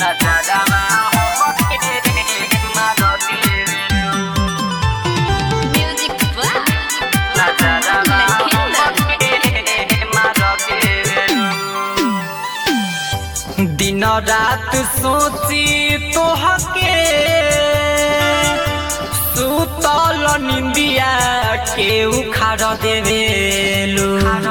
Music Black. दिन रात सोची तोहके सुतल निंदिया के उखाड़ देवेलू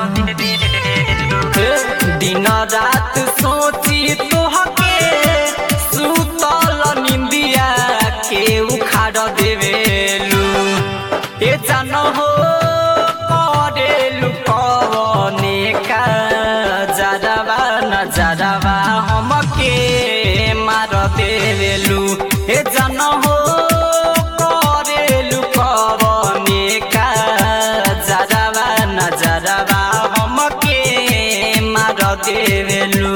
दिन रात सोची तोहके सुतल निंदिया के उखाड़ देवेलू ए जान हो करेलू कवने का जरवा न जरवा हमके मार देवेलू ए जान हो करेलू कवने का जरवा न जरवा हमके मार देवेलू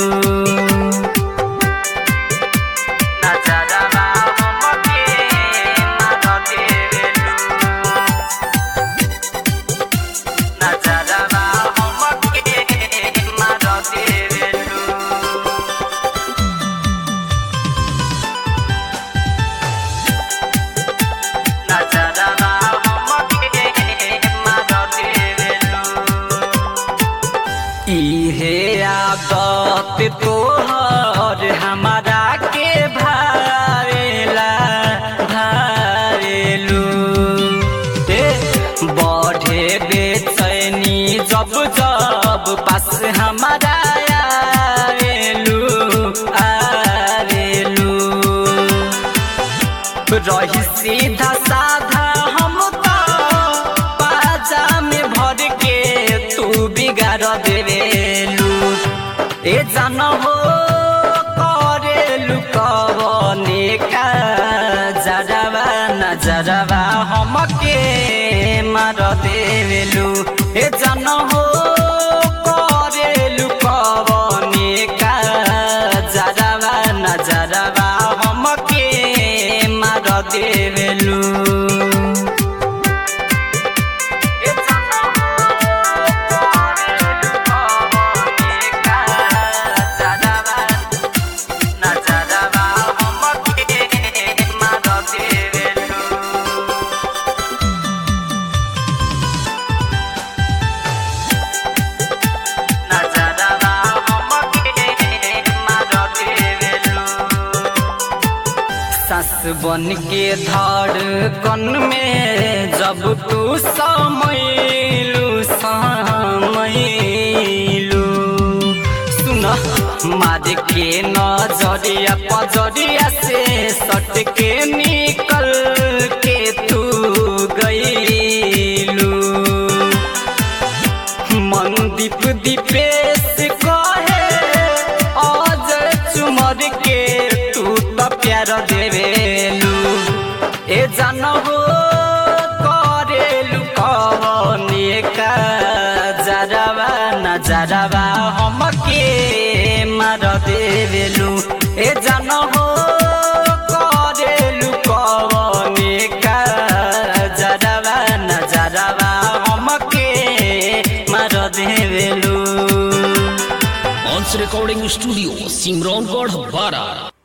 नजरवा हमके मार देवेलू नजरवा हमके मार देवेलू नजरवा हमके मार देवेलू इहे आदत तोहर हमारा के भावेला भावेलू ए बढ़े बेचैनी जब जब पास हमारा आवेलू आवेलू रही सीधा साधा हम तो बाजा में भर के तू बिगाड़ देवेलू ए जान हो करेलू कवने का जरवा न जरवा हमके मार देवेलू ए जान हो करेलू कवने का जरवा न जरवा हमके मार देवेलू ए जान हो करेलू कवने का जरवा न जरवा हमके मार देवेलू नजरवा हमके मार देवेलू सास बन के धड़कन में जब तू समैलू समैलू सुन मार के नजरिया पजरिया से सट के निकल के तू गईलू मनदीप दीपेश कहे आज चुमर के तू तो प्यार देवेलू ए जान हो करेलू कवने का जरवा न जरवा हमके मार देवेलू ए जान हो करेलू कवने का जरवा न जरवा हमके मार देवेलू ऑन्स रिकॉर्डिंग स्टूडियो सिमरौनगढ़ बारा